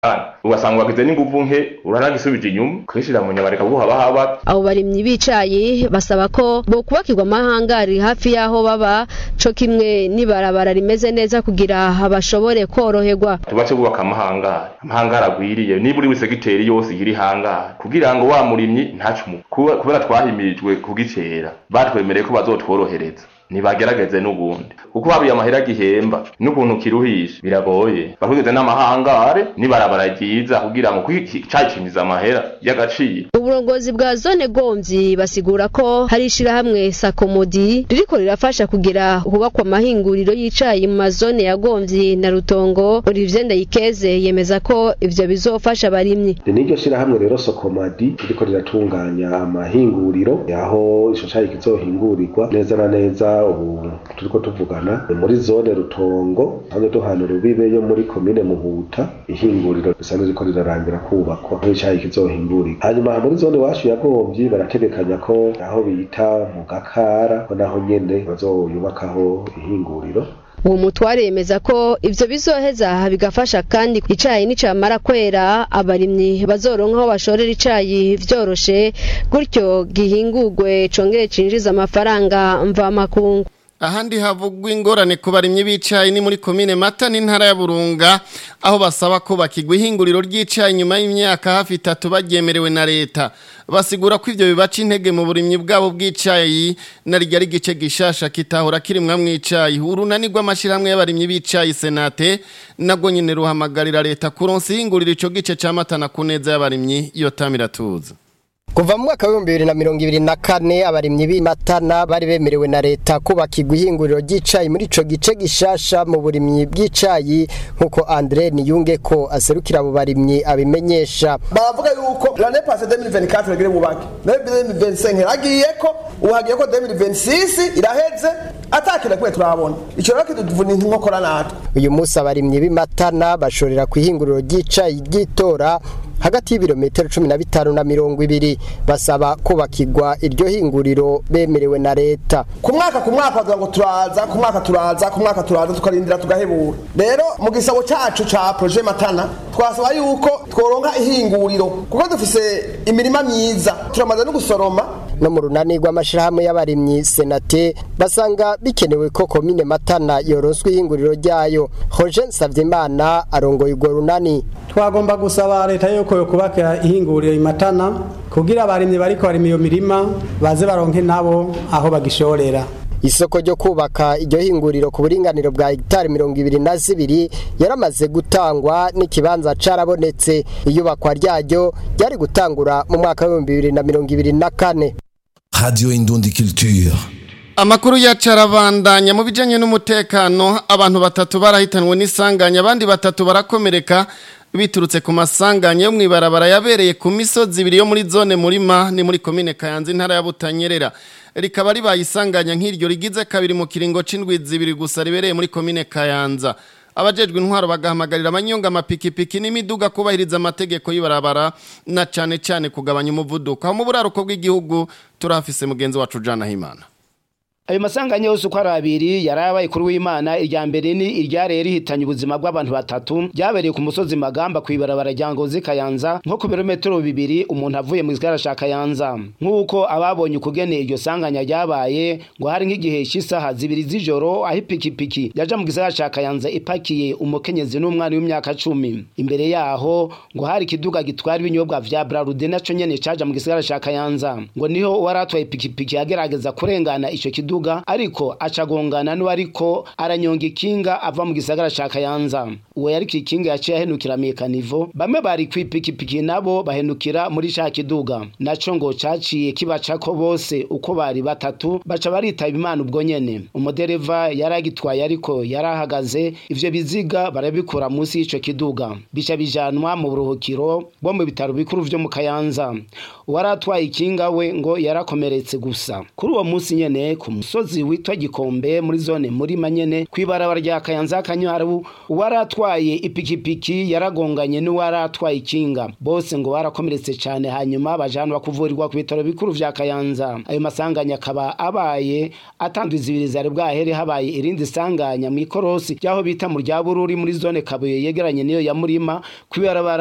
ugasanga wagize n'inguvu nke uranagisubije inyuma kwishira mu nyama reka guha bahaba abo barimyi bicaye basaba ko bo kubakirwa amahangari hafi y'aho baba co kimwe n'ibarabara rimeze neza kugira bashobore koroherwa tubace kubaka amahangari amahangari agwiriye niba uri segiteri yose iri hangari kugira ngo wa murimyi ntacumu kubera twahimirijwe kugicera batwemereye ko bazotworohereza nibagerageze n'ubundi kuko habiye amahera gihemba n'ukuntu kiruhisha biragoye bakugeze n'amahangare nibarabara ryiza kugira ngo cacimiza amahera y'agaciro uburongozi bwa zone gomvyi basigura ko hari ishirahamwe sakomodi ririko rirafasha kugira hubakwa amahinguriro y'icayi mu mazone ya gomvyi na rutongo Olivier Ndayikeze yemeza ko ivyo bizofasha abarimyi niryo shirahamwe rero sokomadi ririko riratunganya amahinguriro aho ico cayi kizohingurirwa neza na neza ubu turiko tuvugana ni muri zone rutongo hamwe duhana urubibe yo muri komine muhuta ihinguriro risanzwe riko rirarangira kubakwa aho icayi kizohingurirwa hanyuma muri zone iwacu ya gomvyi barategekanya ko aho bita mu gakara ko naho nyene bazoyubakaho ihinguriro uwo mutware yemeza ko ivyo bizoheza bigafasha kandi icayi nicamara kwera abarimyi bazoronka aho bashorera icayi vyoroshe gutyo gihingurwe congere cinjiza amafaranga mvamakungu ahandi havugwa ingorane ku barimyi b'icayi ni muri komine mata n'intara ya burunga aho basaba ko bakigwa ihinguriro ry'icayi nyuma y'imyaka hafi itatu baryemerewe na leta basigura ko ivyo bibaca intege mu burimyi bwabo bw'icayi na rya ari igice gishasha kitahora kirimwa mw'icayi urunani rw'amashirahamwe y'abarimyi b'icayi senate nabwo nyene ruhamagarira leta kuronsa ihinguriro ico gice ca mata na kuneza y'abarimyi iyo tamiratuza Kuva mu mwaka w'ibihumbi bibiri na mirongo ibiri na kane abarimyi b'imatana bari bemerewe na leta kubakirwa ihinguriro ry'icayi muri ico gice gishasha mu burimyi bw'icayi nk'uko Andre Niyunge ko aserukira abo barimyi abimenyesha baravuga yuko l'année passée 2024 bagire bubake 2025 hagiye ko ubu hagiye ko 2026 iraheze atakira kwe turabona ico rero kiduvuna inkokora natwe uyu munsi abarimyi b'imatana bashorera ku ihinguriro ry'icayi ry'itora hagati y'ibirometero cumi na bitanu na mirongo ibiri basaba kubakirwa iryo hinguriro bemerewe na leta ku mwaka ku mwaka bavuga ngo turaza ku mwaka turaza ku mwaka turaza tukarindira tugahebura rero mu gisabo cacu ca projet matana twasaba yuko tworonka ihinguriro kuko dufise imirima myiza turamaze no gusoroma no mu runani rw'amashirahamwe y'abarimyi senate basanga bikenewe ko komine matana yoronswa ihinguriro ryayo Roger Savyimana arongoye urwo runani twagomba gusaba leta yuko yokubaka ihinguriro imatana kugira abarimyi bariko barima iyo mirima baze baronke nabo aho bagishorera isoko ryo kubaka iryo hinguriro ku buringaniro bwa hegitari mirongo ibiri na zibiri yaramaze gutangwa n'ikibanza carabonetse iyubakwa ryaryo ryari gutangura mu mwaka w'ibihumbi bibiri na mirongo ibiri na kane Radio Indundi Culture. Amakuru ya carabandanya mu bijanye n'umutekano abantu batatu barahitanwe n'isanganya abandi batatu barakomereka biturutse ku masanganya yo mwibarabara yabereye ku misozi ibiri yo muri zone murima ni muri komine Kayanza intara ya Butanyerera rikaba ribaye isanganya nk'iryo rigize kabiri mu kiringo c'indwi zibiri gusa ribereye muri komine Kayanza abajejwe intwaro bagahamagarira abanyonga amapikipiki n'imiduga kubahiriza amategeko y'ibarabara na cane cane kugabanya umuvuduko aho mu buraruko bw'igihugu turafise mugenzi wacu Jana Himana ayo masanganya yose uko ari abiri yarabaye kuri w'imana irya mbere ni iryareye rihitanye ubuzima bw'abantu batatu ryabereye ku musozi magamba ku ibarabara rya ngozi kayanza nko ku birometero bibiri umuntu avuye mu gisagara ca kayanza nk'uko ababonye ukugene iryo sanganya ryabaye ngo hari nk'igihe cy'isaha zibiri z'ijoro aho ipikipiki yaja mu gisagara ca kayanza ipakiye umukenyezi n'umwana w'imyaka cumi imbere yaho ngo hari ikiduga gitwara ibinyobwa vya brarude naco nyene caja mu gisagara ca kayanza ngo niho uwaratwaye ipikipiki yagerageza kurengana ico kiduga kiduga ariko acagongana n'uwariko aranyonga ikinga ava mu gisagara ca Kayanza uwo yari kikinga yaciye ahenukira mekanivo bamwe bari kwipikipiki nabo bahenukira muri ca kiduga naco ngo caciye kibacako bose uko bari batatu baca baritaba imana ubwo nyene umudereva yaragitwaye ariko yarahagaze ivyo biziga barabikura munsi y'ico kiduga bica bijanwa mu buruhukiro bo mu bitaro bikuru vyo mu Kayanza uwaratwaye ikinga we ngo yarakomeretse gusa kuri uwo munsi nyene ku musozi witwa gikombe muri zone muri manyene kwibarabara rya kayanza kanywaru uwaratwaye ipikipiki yaragonganye n'uwaratwaye ikinga bose ngo barakomeretse cyane hanyuma bajanwa kuvurirwa ku bitaro bikuru vya kayanza ayo masanganya akaba abaye atandwiza ibiri zari bwahere habaye irindi sanganya mu ikorosi ryaho bita mu rya bururi muri zone kabuye yegeranye niyo ya murima kwibarabara